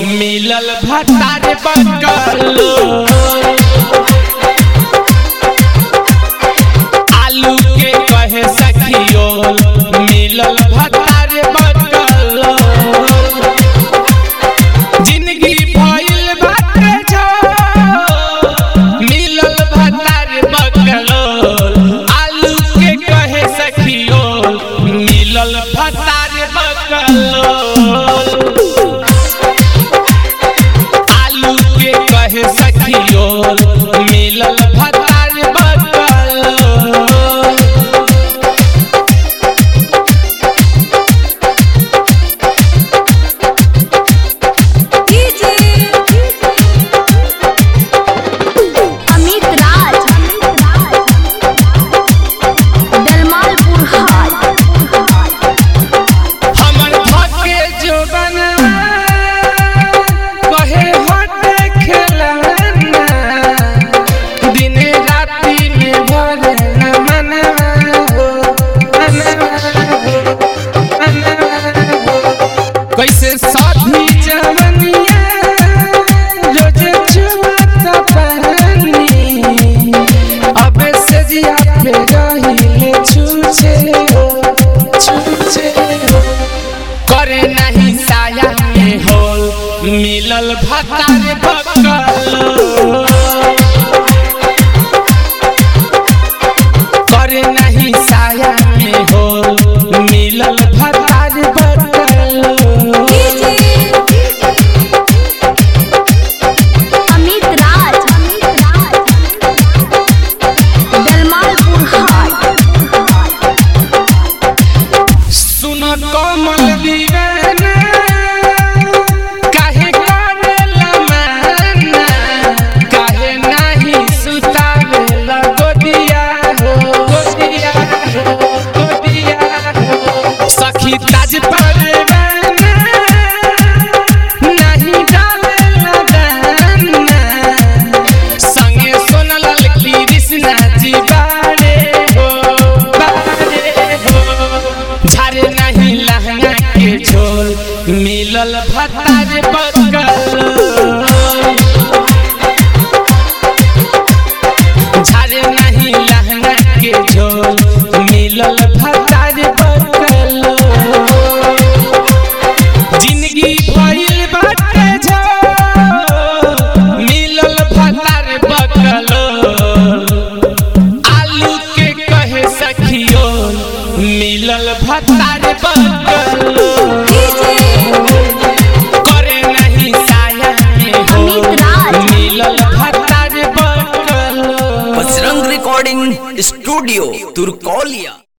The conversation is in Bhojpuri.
मिलल भतार बकलो आलू के कहे सखियो मिलल भतार बकलो जिंदगी भइल बाटे छो मिलल भतार बकलो आलू के कहे सखियो मिलल भतार बकलो आलू के कहे सखियो मिलल भतार बकलो अमित राज दलमालपुर हाट हमर धके जोबन कहे हटे खेलना दिने राति में भरे न मनवा हो मनवा हो मनवा हो कैसे साथी जवनिया रोज छुआता पानी अबे से जिया पे रहिले छूछे हो छूछे हो करे नहीं साया में हो मिलल भतार बकलो करे नहीं साया में हो मिलल भतार बकलो अमित राज दलमालपुर हाट सुन कमल दीवाना काहे करेला माना काहे नाही सुतावेला गोदिया हो गोदिया हो गोदिया हो सखी ताज परवाना नाही डालेला दाना संगे सोनलाल कृष्णा जी बारे हो बारे हो झारे नहीं लहंगा के झोल मिलल भतार बकल झारे नहीं लहंगा के झोल मिलल भतार बकल जिंदगी भइल बाटे झो मिलल भतार बकलो आलू के कहे सखियो मिलल भतार बकलो करे नहीं साया में हो अमित राज। मिलल भतार बकलो बजरंग रिकॉर्डिंग स्टूडियो तुरकोलिया